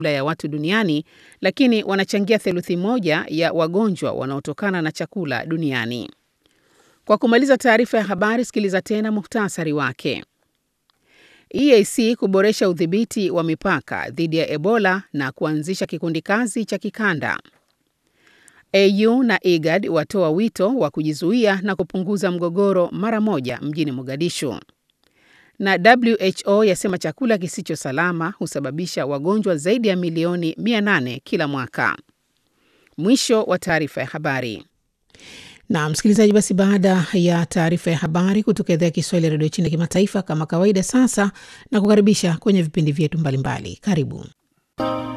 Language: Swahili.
ya watu duniani, lakini wanachangia theluthi moja ya wagonjwa wanaotokana na chakula duniani. Kwa kumaliza taarifa ya habari, sikiliza tena muhtasari wake. EAC kuboresha udhibiti wa mipaka dhidi ya Ebola na kuanzisha kikundi kazi cha kikanda. AU na IGAD watoa wito wa kujizuia na kupunguza mgogoro mara moja mjini Mogadishu. Na WHO yasema chakula kisicho salama husababisha wagonjwa zaidi ya milioni 800 kila mwaka. Mwisho wa taarifa ya habari. Na msikilizaji, basi baada ya taarifa ya habari kutoka idhaa ya Kiswahili ya redio China kimataifa, kama kawaida, sasa na kukaribisha kwenye vipindi vyetu mbalimbali. Karibu.